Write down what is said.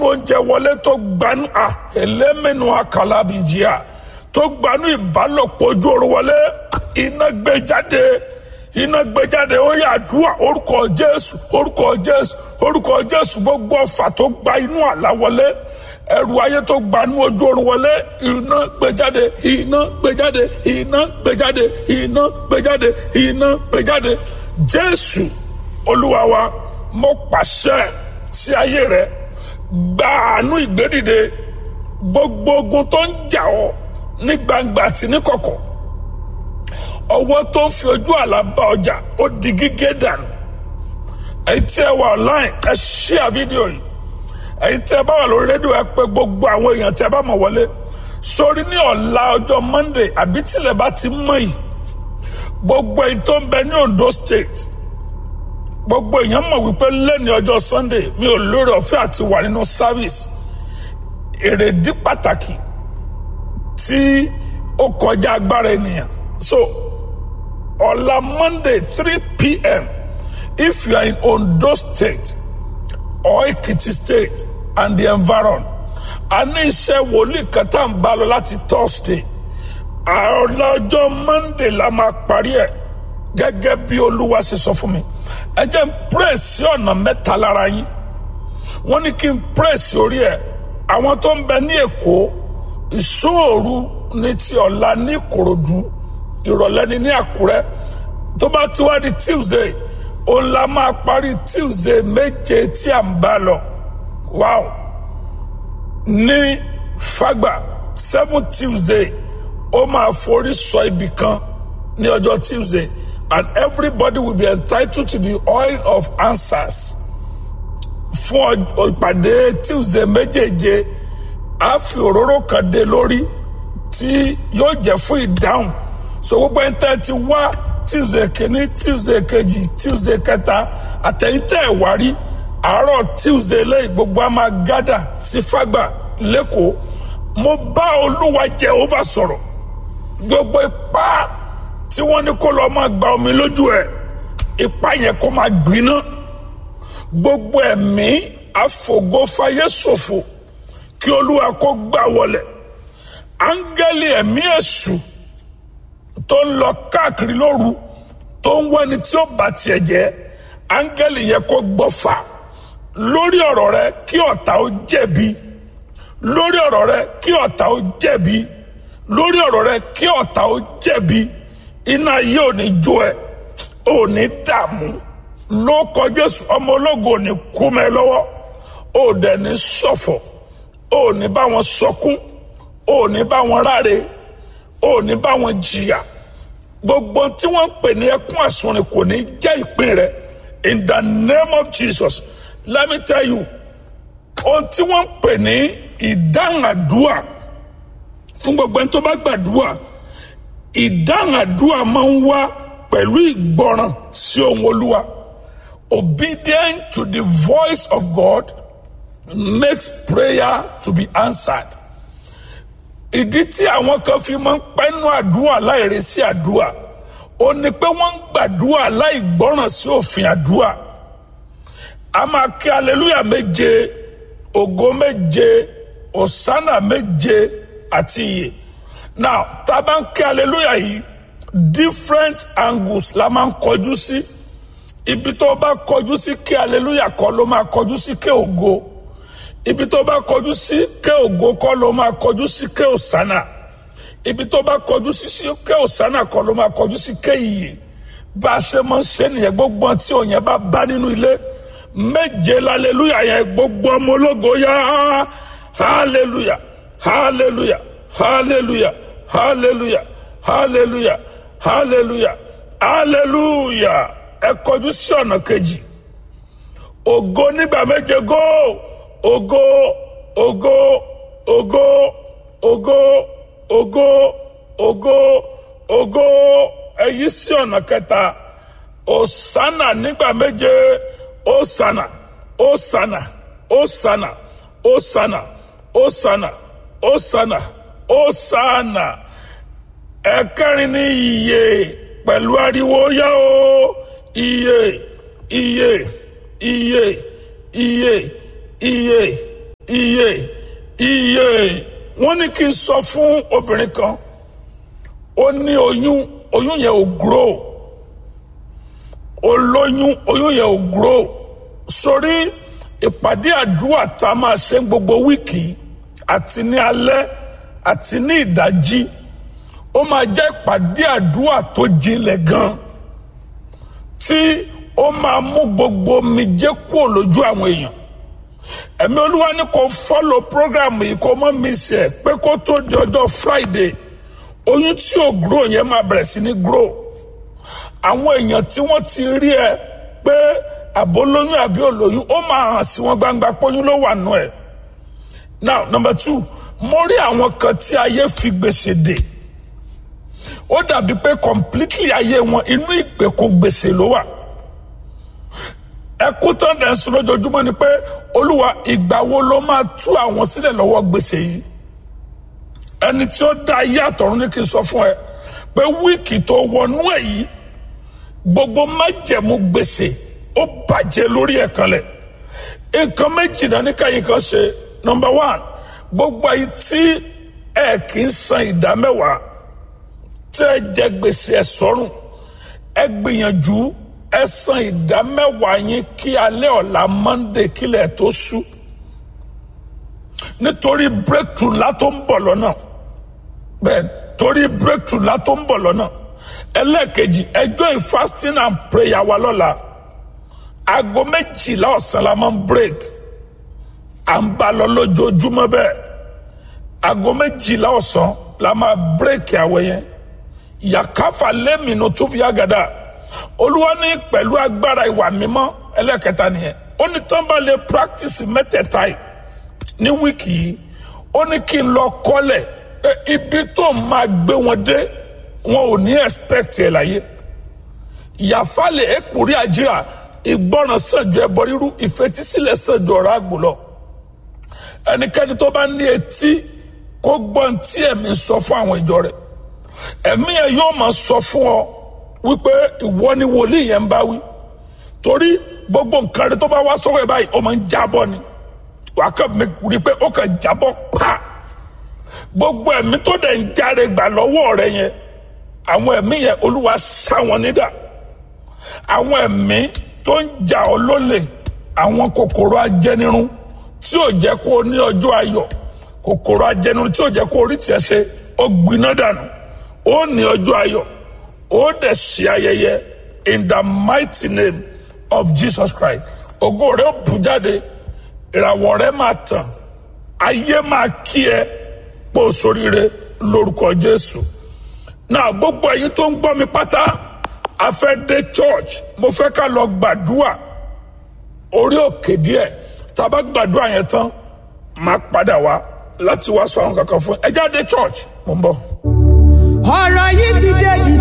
oúnjẹ wọlé tó gbanú à ẹlẹ́mẹ̀nù àkàlàbìjìà tó gbanú ìbálòpọ̀ ojú oorun wọlé iná gbé jáde iná gbé jáde ó yà àdúrà orúkọ jésù orúkọ jésù orúkọ jésù gbogbo ọfà tó gba inú àlá wọlé ẹrù ayé tó gbanú ojú oorun wọlé iná gbé jáde iná gbé jáde iná gbé jáde iná gbé jáde iná gbé jáde jésù olúwa wa mo pàṣẹ sí ayé rẹ gba àánú ìgbédìde gbogbo ogun tó ń jà ọ́ ní gbangba àti ní kọ̀kọ̀ ọwọ́ tó ń fi ojú àlá bá ọjà ó di gígé dànù èyí tí ẹ wà online ẹ ṣíà fídíò yìí èyí tí ẹ bá wà lórí rédíò ẹ pé gbogbo àwọn èèyàn tí ẹ bá mọ̀ wọlé sórí ní ọ̀la ọjọ́ monday àbí tílẹ̀ bá ti mọ̀ yìí gbogbo èyí tó ń bẹ ní ondo state gbogbo èèyàn mọ̀ wípé lẹ́ni ọjọ́ sunday mi ò lórí ọ̀fẹ́ àti wà nínú service èrèdí pàtàkì tí ó kọjá agbára ènìyàn so ọ̀la monday three pm if you are in ondo state or ekiti state and the environ a ní iṣẹ́ wòlíì kan tá à ń bá lọ láti thursday ọ̀la ọjọ́ monday la máa parí ẹ̀ gẹ́gẹ́ bí olúwa ṣe sọ fún mi ẹ jẹ́ n pray sí ọ̀nà mẹ́ta lára yín wọ́n ní kí n pray sí orí ẹ̀ àwọn tó ń bẹ ní èkó ìṣòro ní ti ọ̀la ní ìkòròdú ìrọ̀lẹ́ ní ní àkúrẹ́ tó bá ti wá di tuesday òun la máa parí tuesday méje tí à ń bá lọ wow ní fagba seven tuesday ó máa forí sọ ibì kan ní ọjọ́ tuesday and everybody will be entitled to the oil of answers fún ìpàdé tuesday méjèèje a fi òróró kan dé lórí tí yóò jẹ́ fún ìdáhùn so gbogbo ẹni tẹ́ ti wá tuesday kìíní tuesday kejì tuesday kẹta àtẹ̀yìntẹ̀ ìwárí àárọ̀ tuesday lẹ́yìn gbogbo a máa gádà sí fágbà lẹ́kọ̀ọ́ mo bá olúwa Jèhófà sọ̀rọ̀ gbogbo ipá tí wọ́n ní kó lọ́ọ́ máa gba omi lójú ẹ̀ ipá yẹn kó máa gbiná gbogbo ẹ̀mí àfògófáyé ṣòfò kí olúwa kó gbà wọlẹ̀ áńgẹ́lì ẹ̀mí èṣù tó ń lọ káàkiri lóru tó ń wẹ́ni tí ó bá tiẹ̀ jẹ́ áńgẹ́lì yẹ kó gbọ́fà lórí ọ̀rọ̀ rẹ kí ọ̀tá ó jẹ̀bi lórí ọ̀rọ̀ rẹ kí ọ̀tá ó jẹ̀bi lórí ọ̀rọ̀ rẹ kí ọ̀tá ó jẹ̀bi iná yìí ò ní jó ẹ ò ní dààmú ló kọ Jésù ọmọ ológo ò ní kú mẹ́ lọ́wọ́ ò dẹ̀ ní ṣọ̀fọ̀ ò ní bá wọn sọkún ò ní bá wọn ráre ò ní bá wọn jìyà gbogbo tí wọ́n ń pè ní ẹkún àsunrin kò ní jẹ́ ìpín rẹ in the name of Jesus let me tell you ohun tí wọ́n ń pè ní ìdáhùn àdúrà fún gbogbo ẹni tó bá gbàdúrà ìdáhùn àdúrà máa ń wá pẹ̀lú ìgbọràn sí ohùn Olúwa obedient to the voice of God makes prayer to be answered ìdí tí àwọn kan fi máa ń pẹ́nu àdúrà láìresí àdúrà ó ní pé wọ́n ń gbàdúrà láì gbọ́ràn sí òfin àdúrà a máa kí aleluya méje ògo méje òsánà méje àti ìyè now tá a bá ń kí aleluya yìí different angles la máa ń kọjú sí ibi tó bá kọjú sí kí aleluya kọ́ ló máa kọjú sí kí ògo ibi tó bá kọjú sí ké ògo kọ́ ló máa kọjú sí ké òsánà ibi tó bá kọjú sí sí ké òsánà kọ́ ló máa kọjú sí ké ìyè bá a ṣe máa ń ṣe nìyẹn gbogbo tí òyìn bá bá nínú ilé méje lálẹ́lúyà yẹn gbogbo ọmọ ológo yá hallelujah hallelujah hallelujah hallelujah hallelujah hallelujah hallelujah ẹ kọjú sí ọ̀nà kejì ògo nígbà méje góò ògo ògo ògo ògo ògo ògo ògo èyí sí ọ̀nà kẹta òsánà nígbà méje òsánà òsánà òsánà òsánà òsánà òsánà òsánà ẹ̀kẹrin ní iye pẹ̀lú ariwo yá o iye iye iye iye iye iye iye wọ́n ní kí n sọ fún obìnrin kan ó ní oyún oyún yẹn ò grow olóyún oyún yẹn ò grow sórí ìpàdé àdúrà tá a máa ṣe gbogbo wíìkì àti ní alẹ́ àti ní ìdájí ó máa jẹ́ ìpàdé àdúrà tó jinlẹ̀ gan tí ó máa mú gbogbo omijé kúrò lójú àwọn èèyàn ẹ̀mí olúwa ní kó fọ́lọ̀ prógrámù yìí kó mọ́ mi sí ẹ̀ pé kó tó di ọjọ́ friday oyún tí ò grow yẹn máa bẹ̀rẹ̀ sí ní grow àwọn èèyàn tí wọ́n ti rí ẹ pé àbólóyún àbí olóyún ó máa hàn sí wọn gbangba póyún ló wà nù ẹ̀ now number two mo rí àwọn kan tí ayé fi gbèsè dè ó dàbí pé completely ayé wọn inú ìgbèkùn gbèsè ló wà ẹkún tán dẹ̀ ń sun lójoojúmọ́ ni pé olúwa ìgbà wo ló máa tú àwọn sílẹ̀ lọ́wọ́ gbèsè yìí ẹni tí ó dá ayé àtọ̀run ní kí n sọ fún ẹ pé wíìkì tó wọnú ẹ̀ yìí gbogbo májẹ̀mú gbèsè ó bàjẹ́ lórí ẹ̀ kanlẹ̀ nǹkan méjì náà ní káyìn kan ṣe nọmba one gbogbo ayé tí ẹ kì í san ìdá mẹ́wàá tí ẹ jẹ gbèsè ẹ sọ́rùn ẹ gbìyànjú ẹ san ìdá mẹ́wàá yín kí alẹ́ ọ̀la monday kílẹ̀ tó ṣú nítorí breakthrough ńlá tó ń bọ̀ lọ́nà bẹ́ẹ̀ torí breakthrough ńlá tó ń bọ̀ lọ́nà ẹlẹ́ẹ̀kejì ẹjọ́ fasting and prayer wa lọ́la aago méjìlá ọ̀sán la máa ń break à ń bá lọ lójoojúmọ́ bẹ́ẹ̀ aago méjìlá ọ̀sán la máa break àwẹ̀ yẹn yàkáfà lẹ́mìnú tó fi àgàdà olúwa ní pẹ̀lú agbára ìwà mímọ́ ẹlẹ́kẹta nìyẹn ó ní tán bá lè practice mẹ́tẹ̀ẹ̀ta yìí ní wíìkì yìí ó ní kí n lọ kọ́lẹ̀ pé ibi tó máa gbé wọn dé wọn ò ní expect ẹ̀ láyé ìyàfálẹ̀ ẹ̀kúrí àjíra ìgbọràn sànjọ ẹbọ rírú ìfetísílẹ̀ sànjọ ọ̀rọ̀ àgbò lọ ẹnikẹ́ni tó bá ní etí kó gbọ́n tí ẹ̀mí sọ fún àwọn ìjọ rẹ̀ ẹ̀mí ẹ̀ yóò máa sọ fún ọ wípé ìwọ ni wòlíì yẹn ń bá wí torí gbogbo nǹkan rẹ tó bá wá sọ́wọ́ ẹ̀ báyìí ó máa ń jábọ́ ni wà á kàn mí rí i pé ó kàn jábọ́ pa gbogbo ẹ̀mí tó dẹ̀ ń járe gbà lọ́wọ́ rẹ yẹn àwọn ẹ̀mí yẹn olúwa sá wọn nídà àwọn ẹ̀mí tó ń jà ọ́ lólè àwọn kòkòrò ajẹnirun tí ò jẹ́ kó o ní ọjọ́ ayọ̀ kòkòrò ajẹnirun tí ò jẹ́ kó o rí tiẹ̀ ṣe ó gbiná dànù ó ní ọjọ́ ayọ̀ ó dẹ̀ ṣe ayẹyẹ in the mighty name of Jesus Christ ògo rẹ̀ ó bù jáde ìràwọ̀ rẹ̀ máa tàn ayé máa kí ẹ pò sóríire lórúkọ Jésù náà gbogbo ẹ̀yin tó ń gbọ́ mi pátá a fẹ́ dé church mo fẹ́ ká lọ gbàdúrà orí òkè díẹ̀ tá a bá gbàdúrà yẹn tán máa padà wá láti wá sọ àwọn kankan fún ẹ ẹ jáde church mo ń bọ̀. ọ̀rọ̀ yìí ti dé jì